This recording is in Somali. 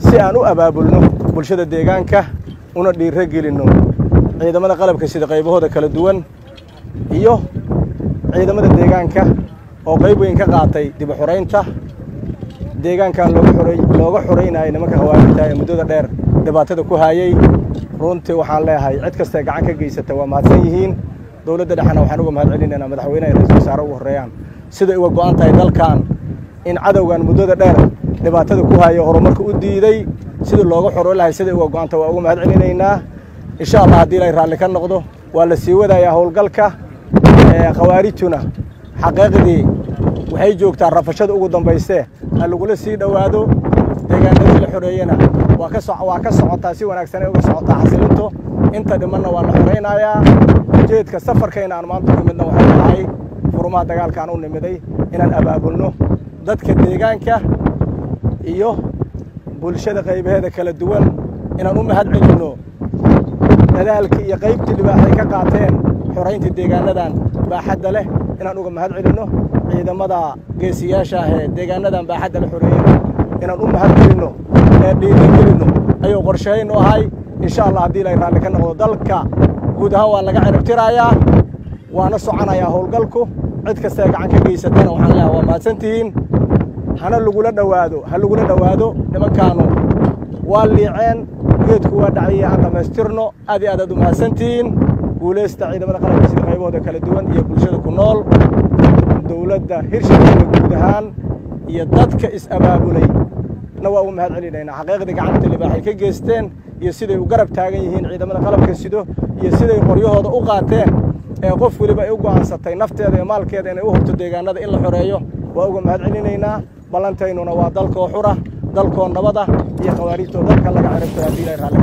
si aan u abaabulno bulshada deegaanka una dhiiro gelinno ciidamada qalabka sida qaybahooda kala duwan iyo ciidamada deegaanka oo qayb weyn ka qaatay dib u xuraynta deegaankan looga xuraynayo nimanka khawaarijta ee muddada dheer dhibaatada ku haayey runtii waxaan leeyahay cid kastae gacan ka geysata waa mahadsan yihiin dowladda dhexena waxaan uga mahad celinaynaa madaxweynaha ra-isul wasaare ugu horreeyaan siday uga go'an tahay dalkan in cadowgan muddada dheer dhibaatada ku haaya horumarka u diiday sidii looga xoro lahay siday uga go'an tahay waa uga mahad celinaynaa insha allah haddii ilay raalli ka noqdo waa la sii wadayaa howlgalka khawaarijtuna xaqiiqdii waxay joogtaa rafashada ugu dambaysee ha lagula sii dhowaado deegaanadii la xoreeyena waa ka waa ka socotaa si wanaagsanay uga socotaa xasilinto inta dhimanna waa la xoraynayaa ujeedka safarkayna aan maanta u nimidna waxay tahay furmaha dagaalka aan u nimiday inaan abaabulno dadka deegaanka iyo bulshada qaybaheeda kala duwan inaan u mahad celinno dadaalkii iyo qaybtii dhibaaxay ka qaateen xoraynta deegaanadan baaxadda leh inaan uga mahad celinno ciidamada geesiyaasha ah ee deegaanadan baaxadda la xoreeyey inaan u mahad celinno ee dhiiri gelinno ayuu qorshaynu ahay insha allah haddii ilay raalli ka noqdo dalka guud ahaan waa laga ciribtirayaa waana soconayaa howlgalku cid kastae gacan ka geysatana waxaan leeyahay waa mahadsantihiin hana lagula dhowaado ha lagula dhowaado nimankaanu waa liiceen geedku waa dhaciyey aan dhammaystirno aad iyo aad aad u mahadsantihiin guulaysta ciidamada qalabka sida qaybahooda kala duwan iyo bulshada ku nool dowladda hirshabeelle guud ahaan iyo dadka is-abaabulay na waa u mahad celinaynaa xaqiiqdii gacanta libaaxay ka geysteen iyo siday u garab taagan yihiin ciidamada qalabka sido iyo siday qoryahooda u qaateen ee qof weliba ay u go'aansatay nafteeda iyo maalkeeda inay u hubto deegaanada in la xoreeyo waa uga mahad celinaynaa ballantaynuna waa dalkoo xura dalkoo nabada iyo khawaarijtoo dalka laga ciribtay haddii ilay raalli